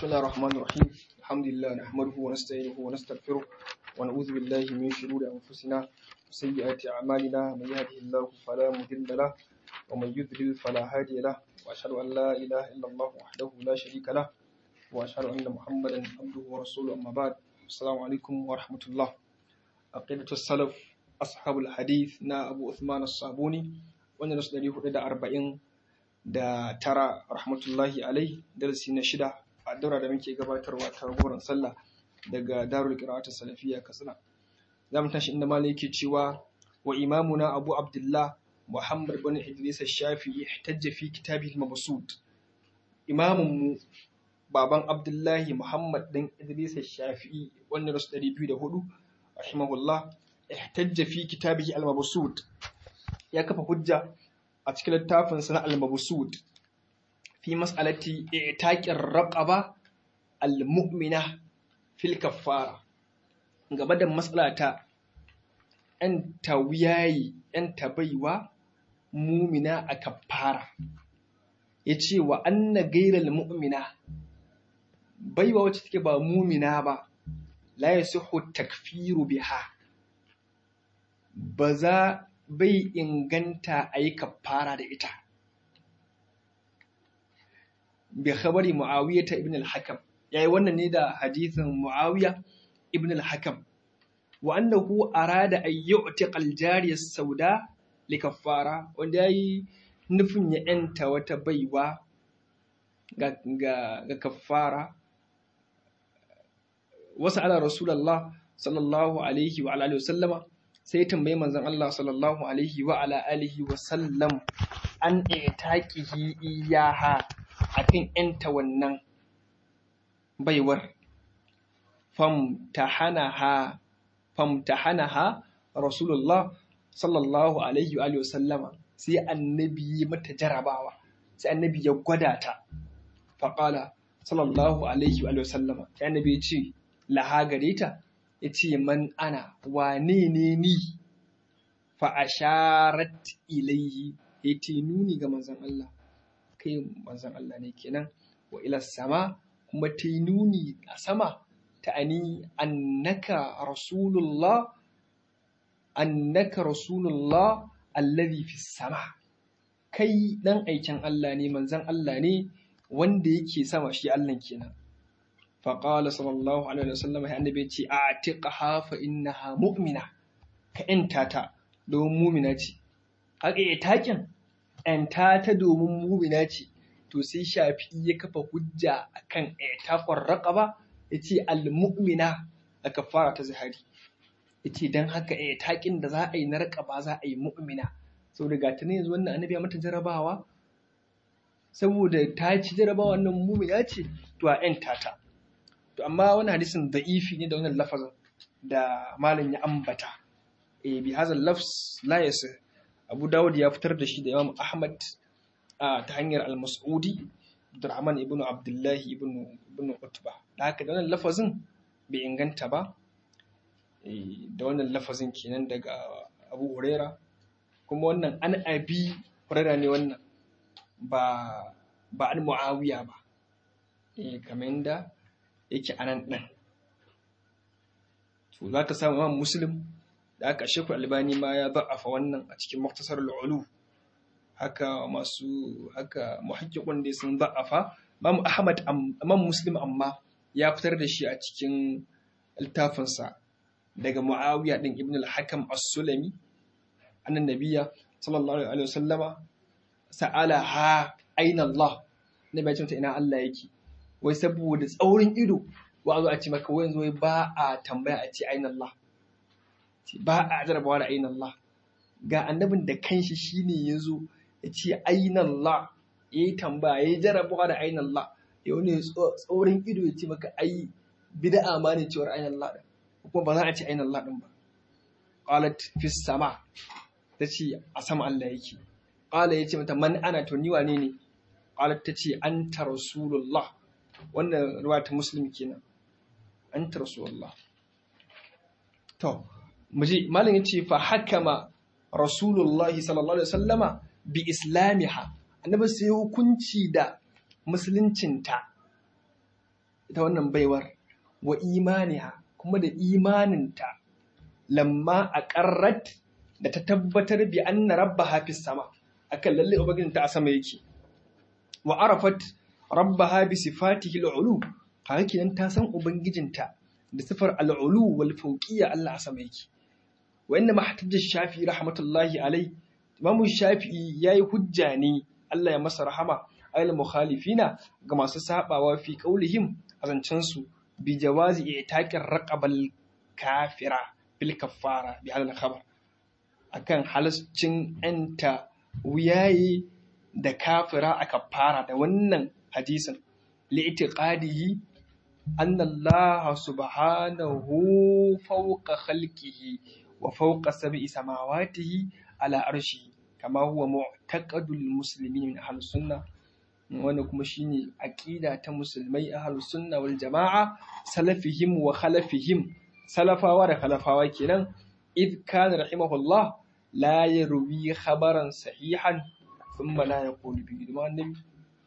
الله الرحمن الرحيم الحمد لله نحمده ونستعينه ونستغفره ونعوذ بالله من شرور أنفسنا وسيئات أعمالنا من يهده الله فلا مضل له ومن يضلل فلا هادي له وأشهد أن لا إله إلا الله وحده لا شريك له وأشهد أن محمدا عبده ورسوله أما بعد السلام عليكم ورحمة الله عقيدة السلف أصحاب الحديث نا أبو عثمان الصابوني wanda nasu ɗari hudu da arba'in da tara rahmatullahi alai darasi na shida a daura da muke gabatarwa ta goron sallah daga darul qira'at salafiyya katsina za mu tashi inda malai yake cewa wa imamuna abu abdullah muhammad bin idris shafi'i ihtajja fi kitabihi al-mabsut imamun mu baban abdullahi muhammad din idris shafi'i wanda nasu ɗari biyu da hudu rahimahullah ihtajja fi kitabihi al-mabsut ya kafa hujja a cikin littafin na al-mabsud fi mas'alati i'taqir raqaba al-mu'mina fil kaffara gaba da mas'alata yan tawiyayi yan tabaiwa mumina a kaffara yace wa anna ghayral mu'mina baiwa wacce take ba mumina ba la yasihu takfiru biha ba za bai inganta a yi kafara da ita. Bi khabari Muawiya ta Ibn al-Hakam, ya yi wannan ne da hadithin Muawiya Ibn al-Hakam, wa annahu arada an yu'tiqa al-jariya sauda li kaffara wanda yayi nufin ya yanta wata baiwa ga ga, ga kaffara wasu ala rasulullah sallallahu alaihi wa alihi wa sallama sai ya tambayi manzon Allah sallallahu alaihi wa ala alihi wa sallam an itaqihi iyaha akan yanta wannan baiwar famtahanaha famtahanaha rasulullah sallallahu alaihi wa alihi wa sallama sai annabi mata jarabawa sai annabi ya gwada ta faqala sallallahu alaihi wa alihi wa sallama sai annabi ya ce laha gare ta ya ce man ana wane ne ni fa'asharat ilayhi ya ce nuni ga manzan Allah kai manzan Allah ne kenan wa ila sama kuma ta yi nuni a sama ta ani annaka rasulullah annaka rasulullah allazi fi sama kai dan aikin Allah ne manzan Allah ne wanda yake sama shi Allah kenan فقال صلى الله عليه وسلم يا النبي تي اعتقها فانها مؤمنه كأنتا ta domin mumina ce haka ya takin ‘yanta ta domin mumina ce to sai shafi ya kafa hujja akan ‘yatafar raƙaba ya ce al-mu'mina a kafara ta zahari ya ce don haka ‘yatakin da za a yi na raƙaba za a yi mu'mina sau da gata yanzu wannan annabi ya mata jarabawa saboda ta ci jarabawa wannan mumina ce to a ‘yanta ta to amma wani hadisin da'ifi ne da wannan lafazin da malam ya ambata e bi hazal lafs la yasih abu dawud ya fitar da shi da imam ahmad ta hanyar al-mas'udi abdurrahman ibnu abdullah ibnu ibnu utba da haka da wannan lafazin bai inganta ba da wannan lafazin kenan daga abu huraira kuma wannan an abi huraira ne wannan ba ba an muawiya ba eh kamar da yake a nan ɗin. To za ka samu imam Muslim da aka shekul albani ma ya za'afa wannan a cikin muktasar al'ulu haka masu haka muhakkikun da sun za'afa imam Ahmad imam Muslim amma ya fitar da shi a cikin littafinsa daga Muawiya din Ibn al-Hakam as-Sulami annan nabiyya sallallahu alaihi wasallama sa'ala ha aina Allah nabi ya ce ina Allah yake wai saboda tsaurin ido wa zo a ce maka wai yanzu ba a tambaya a ce ainihin Allah ba a jarabawa da ainihin Allah ga annabin da kanshi shine ya zo ya ce ainihin Allah ya yi tambaya ya yi jarabawa da ainihin Allah ya wani tsaurin ido ya ce maka ai bid'a ma ne cewar ainihin Allah din kuma ba za a ce ainihin Allah din ba qalat fi sama ta ce a sama Allah yake qala ya ce mata man ana to ni wane ne qalat ta ce anta rasulullah wannan ruwa ta muslim kenan an ta rasulullah to muji malam yace fa hakama rasulullahi sallallahu alaihi wasallama bi islamiha annabi sai hukunci da musuluncinta ita wannan baiwar wa imaniha kuma da imaninta lamma a ƙarrat da ta tabbatar bi anna rabbaha fis sama akan lalle ubangijinta a sama yake wa arafat rabbaha bi sifatihi al'ulu kaga kenan ta san ubangijinta da sifar al'ulu wal fawqiyya Allah a sama yake wa inna mahtajja shafi rahmatullahi alai imamu shafi'i yayi hujja ne Allah ya masa rahama ayil mukhalifina ga masu sabawa fi qaulihim azancan su bi jawazi i'taqir raqabal kafira bil kaffara bi hadal khabar akan halascin anta wuyaye da kafira a kafara da wannan hadisin li'tiqadihi anna Allah subhanahu fawqa khalqihi wa fawqa sab'i samawatihi ala arshihi kama huwa mu'taqadul muslimin min ahlus sunnah wanda kuma shine aqida ta musulmai ahlus sunna wal jama'a salafihim wa khalafihim salafawa da khalafawa kenan id kana rahimahullah la yarwi khabaran sahihan thumma la yaqulu bi ma annabi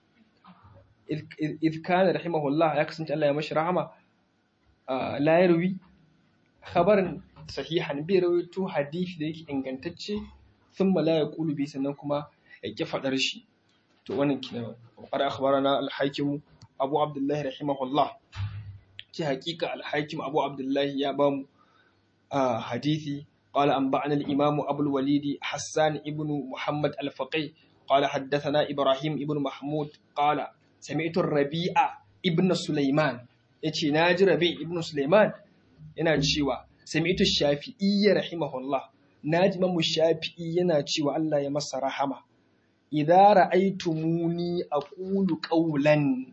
id kana rahimahullah ya kasance Allah ya mashi rahama la yarwi khabaran sahihan bi rawaito hadisi da yake ingantacce thumma la yaqulu bi sannan kuma ya ki fadar shi to wannan kenan qara akhbarana al-hakim abu abdullah rahimahullah ce hakika al-hakim abu abdullah ya ba mu hadisi قال أنبأنا الإمام أبو الوليد حسان ابن محمد الفقي قال حدثنا إبراهيم ابن محمود قال سمعت الربيع ابن سليمان يتي ناجي ربيع ابن سليمان yana cewa sami'tu shafi'i rahimahullah naji mamu shafi'i yana cewa Allah ya masa rahama idza ra'aytumuni aqulu qawlan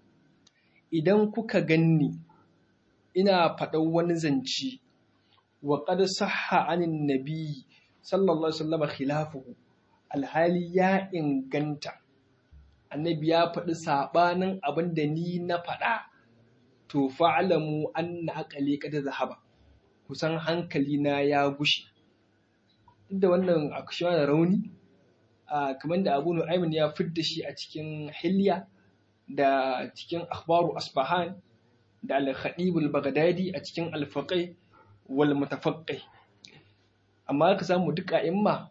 idan kuka ganni ina faɗan wani zance wa qad sahha anin nabi sallallahu alaihi wasallam khilafuhu alhali ya inganta annabi ya faɗi sabanin abin da ni na faɗa to fa'alamu anna aqali qad zahaba kusan hankali na ya gushe da wannan akushewa da rauni kamar da abu nu'aymin ya fidda shi a cikin hilya da cikin akhbaru asbahan da al-khatib al-baghdadi a cikin al-faqih wal mutafaqqih amma ka samu duka imma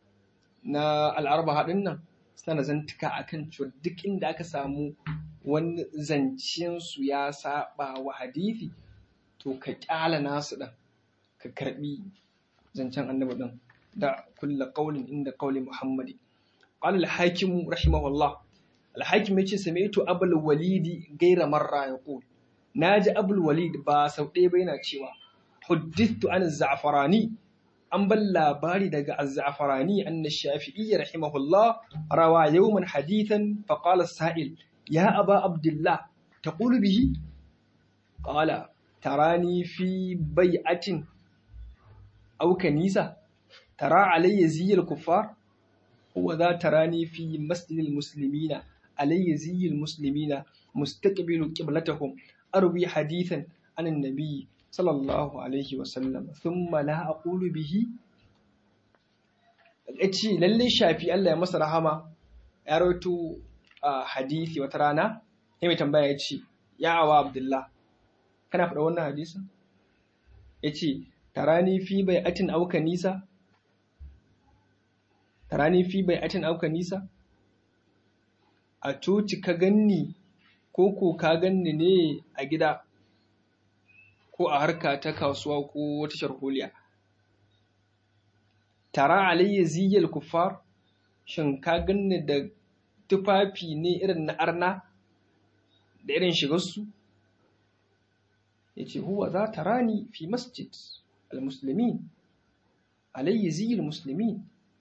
na al-arba hadin nan suna da zantuka akan cewa duk inda aka samu wani zancen su ya saba wa hadisi to ka kyala nasu din ka karbi zancen annabi din da kulla qaulin inda qauli muhammadi qala al-hakim rahimahullah al-hakim yace sami'tu abul walidi gaira marra yaqul naji abul walid ba sau ɗaya ba yana cewa huddithu an az-za'farani an ban labari daga az-za'farani anna shafi'i rahimahullah rawa yawman hadithan fa qala as-sa'il ya aba abdullah taqulu bihi qala tarani fi bai'atin aw kanisa tara alayya ziyal kuffar huwa za tarani fi masjidil muslimina alayya ziyal muslimina mustaqbilu qiblatahum arwi hadithan an annabi sallallahu alaihi wa sallam thumma la aqulu bihi yace lalle shafi Allah ya masa rahama ya rawaito hadisi wata rana sai mai tambaya ya ce ya awa abdullah kana faɗa wannan hadisin ya ce tarani fi bai atin auka nisa tarani fi bai atin auka nisa a coci ka ganni ko ko ka ganni ne a gida ko a harka ta kasuwa ko wata sharholiya tara alayya ziyal kuffar shin ka ganni da tufafi ne irin na arna da irin shigarsu ya ce huwa za ta rani fi masjid al-musulmin alayyi ziyar musulmin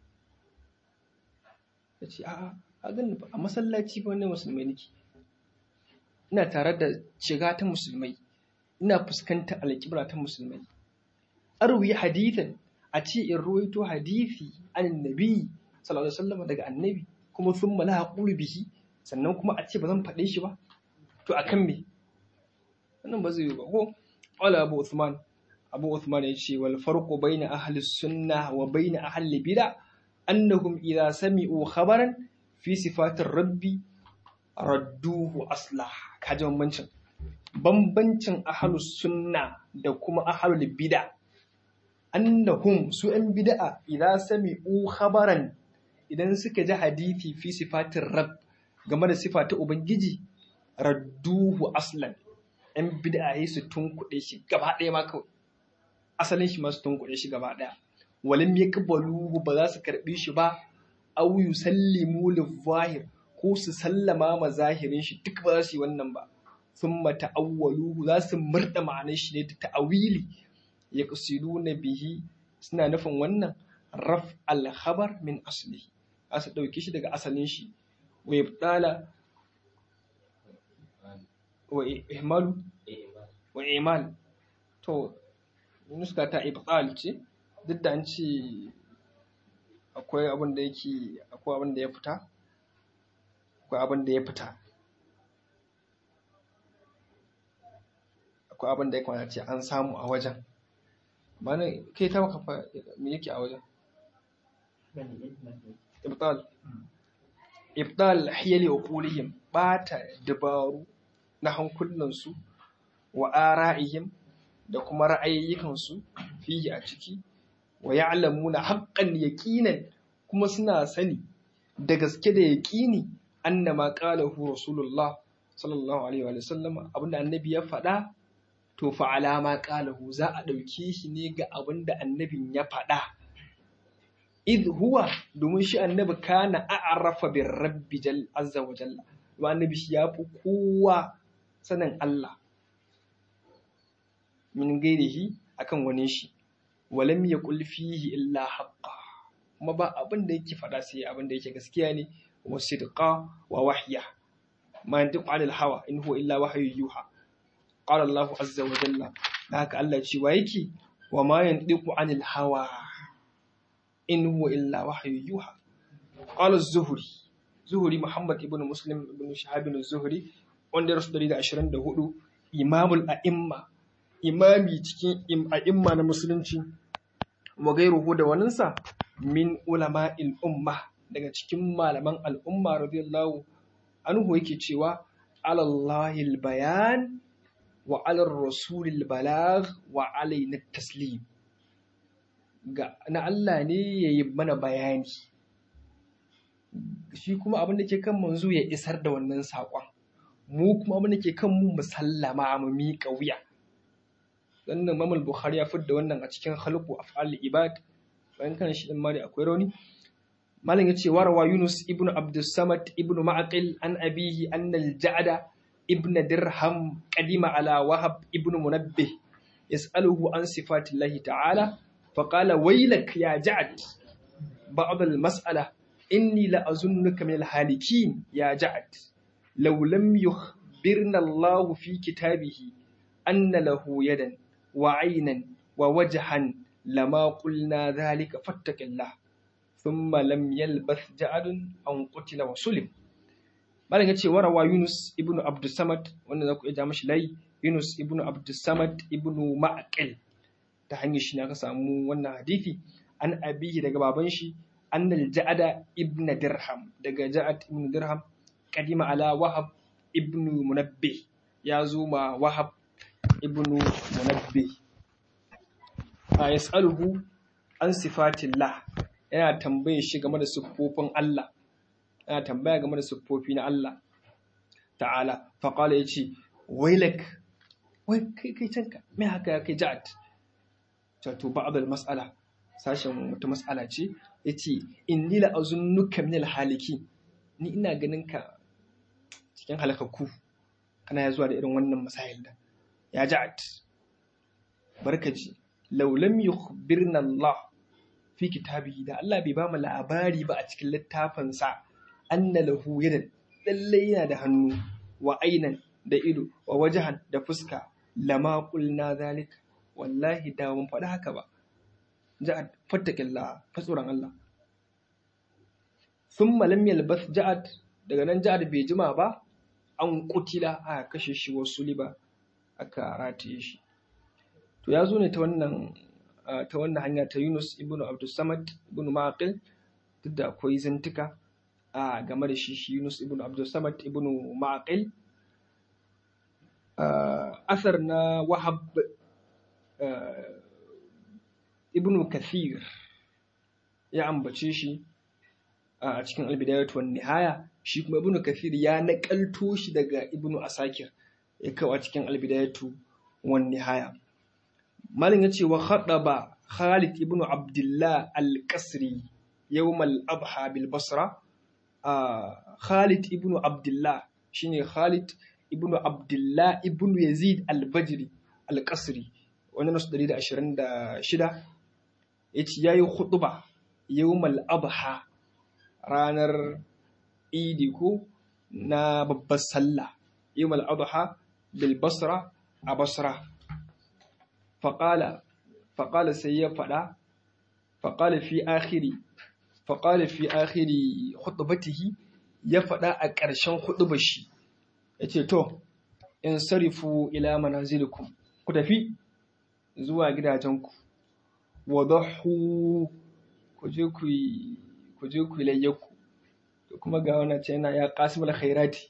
ya ce a a ganin a masallaci ba wani musulmai nake ina tare da shiga ta musulmai ina fuskantar alƙibla ta musulmai arwi hadithan a ce in ruwaito hadithi an nabi sallallahu alaihi wasallam daga annabi kuma sun mala haƙuri bihi sannan kuma a ce ba zan faɗe shi ba to akan me wannan ba zai yi ba ko qala abu usman abu usman ya ce wal farqu baina ahli sunna wa baina ahli bid'a annahum idza sami'u khabaran fi sifatir rabbi radduhu aslah kaji bambancin bambancin ahlus sunna da kuma ahlul bid'a annahum su ‘yan bida'a idan sami'u khabaran idan suka ji hadithi fi sifatin rab game da sifa ta Ubangiji radduhu aslan ‘yan bida'a yi su tunkuɗe shi gaba ɗaya ma kawai asalin shi masu tunkuɗe shi gaba ɗaya walim ya kabaluhu ba za su karɓi shi ba au yusallimu lizahir ko su sallama ma zahirin shi duk ba za su yi wannan ba sun ta'awwaluhu za su murda ma'anar shi ne ta ta'awili ya na bihi suna nufin wannan raf alhabar min asali a su ɗauki shi daga asalin shi wa ibtala wa ihmalu wa imal to nuska ta ibtal ce duk da an ce akwai abin da yake akwai abin da ya fita akwai abin da ya fita akwai abin da ya kamata ce an samu a wajen mana kai ta maka fa me yake a wajen ibtal ibtal hiyali uqulihim bata dabaru na hankulansu wa ara'ihim da kuma ra'ayoyikansu fiye a ciki wa ya'lamuna haqqan yaqinan kuma suna sani da gaske da yaqini annama qalahu rasulullah sallallahu alaihi wa sallam abinda annabi ya faɗa to fa alama qalahu za a ɗauke shi ne ga abinda annabin ya faɗa idh huwa domin shi annabi kana a'rafa bir rabbi jal azza wa jalla wa annabi shi yafi kowa sanin Allah min gairihi akan wani shi walam yaqul fihi illa haqqa kuma ba abin da yake faɗa sai abin da yake gaskiya ne wa sidqa wa wahya ma yantiqu anil hawa in huwa illa wahyu yuha qala Allah azza wa jalla haka Allah ce wa yake wa ma yantiqu anil hawa in huwa illa wahyu yuha qala az-zuhri zuhri muhammad ibn muslim ibn shahab ibn zuhri wanda rasu 124 imamul a'imma imami cikin a'imma na musulunci wa gairuhu da waninsa min ulama'il umma daga cikin malaman al'umma radiyallahu anhu yake cewa alallahil bayan wa alar rasulil balagh wa alaina taslim ga na Allah ne yayi mana bayani shi kuma abin da ke kan manzo ya isar da wannan saƙon mu kuma abin da ke kan mu musallama mu miƙa wuya wannan mamal bukhari ya fidda wannan a cikin khalqu af'al ibad bayan kan shi din ma da akwai rauni malam yace warawa yunus ibnu abdus samad ibnu ma'qil an abihi anna al-ja'da ibn dirham qadima ala wahab ibnu munabbih yas'aluhu an sifatillahi ta'ala فقال ويلك يا جعد بعض المسألة إني لأظنك من الهالكين يا جعد لو لم يخبرنا الله في كتابه أن له يدا وعينا ووجها لما قلنا ذلك فاتق الله ثم لم يلبث جعد أن قتل وسلم malam ya ce warawa Yunus ibn Abdussamad wanda za ku iya mashi layi Yunus ibn Abdussamad ibn Ma'aqil ta hanyar shi ne aka samu wannan hadisi an abihi daga baban shi annal ja'ada ibn dirham daga ja'ad ibn dirham kadima ala wahab ibn munabbih ya zo ma wahab ibn munabbih a yas'aluhu an sifatillah yana tambaye shi game da siffofin Allah yana tambaya game da siffofi na Allah ta'ala faqala yace wailak wai kai kai canka me haka kai ja'ad wato ba'dal mas'ala sashen wata mas'ala ce yace inni la azunnuka min haliki ni ina ganin ka cikin halakakku kana ya zuwa da irin wannan masayil da ya ja'at barkaji law lam yukhbirna Allah fi kitabihi da Allah bai ba mu labari ba a cikin littafin sa anna lahu yadan lalle yana da hannu wa ainan da ido wa wajahan da fuska lama qulna zalika wallahi da mun faɗi haka ba ja'ad fattaƙilla fa tsoron Allah sun malam yalbas ja'ad daga nan ja'ad bai jima ba an kutila a kashe shi wasu liba aka rataye shi to ya zo ne ta wannan ta wannan hanya ta Yunus ibn Abdussamad ibn Maqil duk da akwai zantuka a game da shi shi Yunus ibn Abdussamad ibn Maqil asar na wahab ibn kathir ya ambace shi a cikin albidayatu wan nihaya shi kuma ibn kathir ya nakalto shi daga ibn asakir ya kawo a cikin albidayatu wan nihaya malin yace wa khadaba khalid ibn abdullah al-qasri yawm al-adha bil basra khalid ibn abdullah shine khalid ibn abdullah ibn yazid al-bajri al-qasri wannan nasu 126 yace yayi khutba yawmal adha ranar idi ko na babbar sallah yawmal adha bil basra a basra faqala faqala sai ya fada faqala fi akhiri faqala fi akhiri khutbatihi ya fada a ƙarshen khutbar shi yace to in sarifu ila manazilikum ku tafi zuwa gidajenku wadahu ku je ku yi ku je ku layyaku to kuma ga wannan ce yana ya qasimul khairati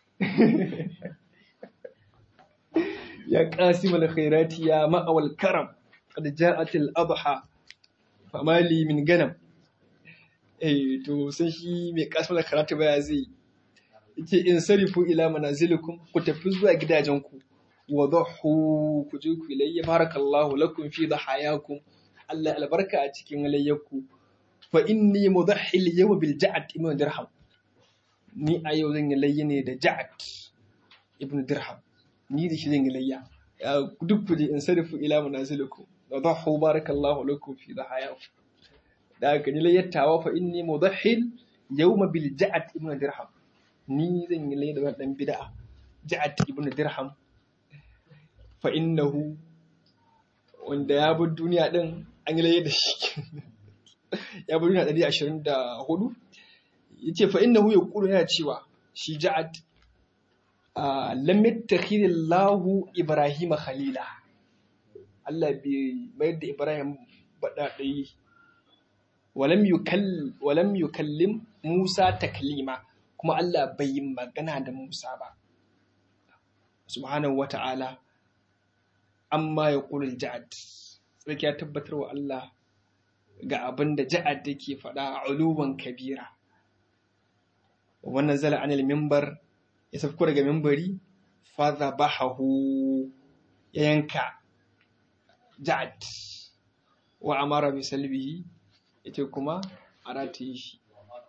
ya qasimul khairati ya ma'awal karam qad ja'at al adha famali min ganam eh to sai shi mai qasimul khairati baya zai yace in sarifu ila manazilikum ku tafi zuwa gidajenku wadahu ku je ku layya barakallahu lakum fi dhahayakum Allah albarka a cikin layyarku fa inni mudahhi al-yawma bil ja'd ibn dirham ni a yau zan yi layya ne da ja'd ibn dirham ni da shi zan yi layya duk kuje in sarifu ila manazilikum wa dahu barakallahu lakum fi dhahayakum da haka ni layyattawa fa inni mudahhi yawma bil ja'd ibn dirham ni zan yi layya da dan bid'a ja'd ibn dirham fa innahu wanda ya bar duniya din an yi laye da shi ya bar duniya ɗari ashirin da hudu ya ce fa innahu ya kulu yana cewa shi ja'ad lam yattakhidhi Allahu Ibrahim khalila Allah bai mayar da Ibrahim badadai walam yukall walam yukallim Musa taklima kuma Allah bai yi magana da Musa ba subhanahu wata'ala amma ya ƙulul ja'ad tsarki ya tabbatar wa Allah ga abin da ja'ad yake faɗa a uluwan kabira wannan zala anil mimbar ya safko daga mimbari faza bahahu ya yanka ja'ad wa amara bi salbihi ita kuma a rataye shi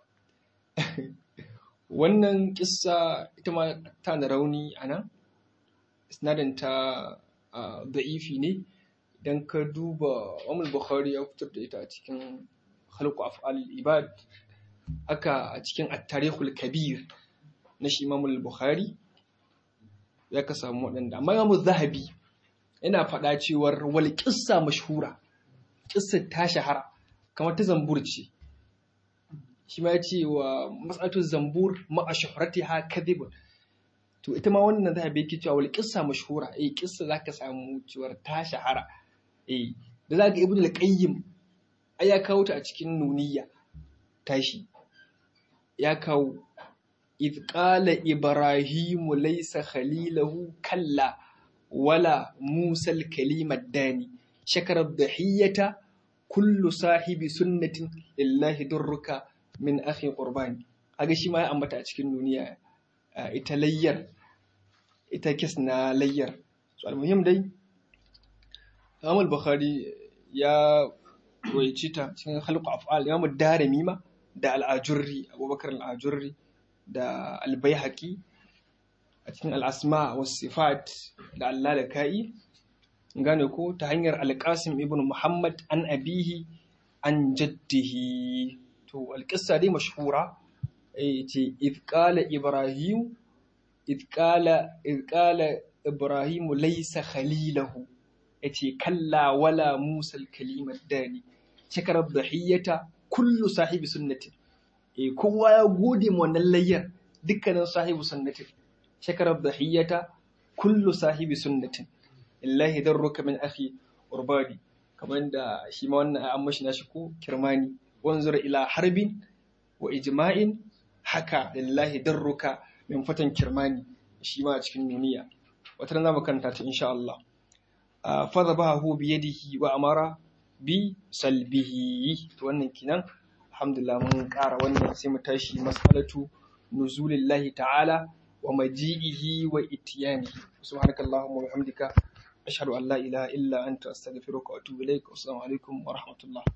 wannan kissa ita ma ta da rauni a nan sinadin ta da'ifi ne idan ka duba Imam Bukhari ya fitar da ita a cikin Khalqu Af'al Ibad aka a cikin At-Tarikhul Kabir na shi Imam Bukhari ya ka samu waɗanda amma Imam Zahabi yana faɗa cewar wal qissa mashhura qissar ta shahara kamar ta zambur ce shi ma ya ce wa mas'alatu zambur ma'a shuhratiha kadhibun to ita ma wannan za a bai cewa wal kissa mashhura eh kissa zaka samu cewar ta shahara eh da zaka ibnu al-qayyim ai ya kawo ta a cikin nuniya tashi ya kawo idh qala ibrahimu laysa khalilahu kalla wala musa al-kalima dani shakara dhahiyata kullu sahibi sunnatin lillahi durruka min akhi qurbani kaga shi ma ya ambata a cikin nuniya ita layyar ita kes na layyar so almuhim dai Imam Bukhari ya roici ta cikin halqu af'al Imam Darimi ma da al-Ajurri Abubakar al-Ajurri da al-Baihaqi a cikin al-Asma was Sifat da al-Lalaka'i gane ko ta hanyar al-Qasim ibn Muhammad an abihi an jaddihi to al-qissa dai mashhura ce idh qala Ibrahim إذ قال إذ قال إبراهيم ليس خليله yace kalla wala musa kalimar dani shakarar dhahiyata kullu sahibi sunnatin eh kowa ya gode mu wannan layyar dukkanin sahibi sunnatin shakarar dhahiyata kullu sahibi sunnatin illahi darruka min akhi urbadi kamar da shi ma wannan an mashi nashi ko kirmani wanzur ila harbin wa ijma'in haka lillahi darruka min fatan kirmani shi ma a cikin duniya wata ran zamu karanta ta insha Allah fa dhabahu bi yadihi wa amara bi salbihi to wannan kinan alhamdulillah mun ƙara wannan sai mu tashi mas'alatu nuzulillahi ta'ala wa maji'ihi wa itiyanihi subhanakallahumma wa bihamdika ashhadu an la ilaha illa anta astaghfiruka wa atubu ilaik assalamu alaikum wa rahmatullah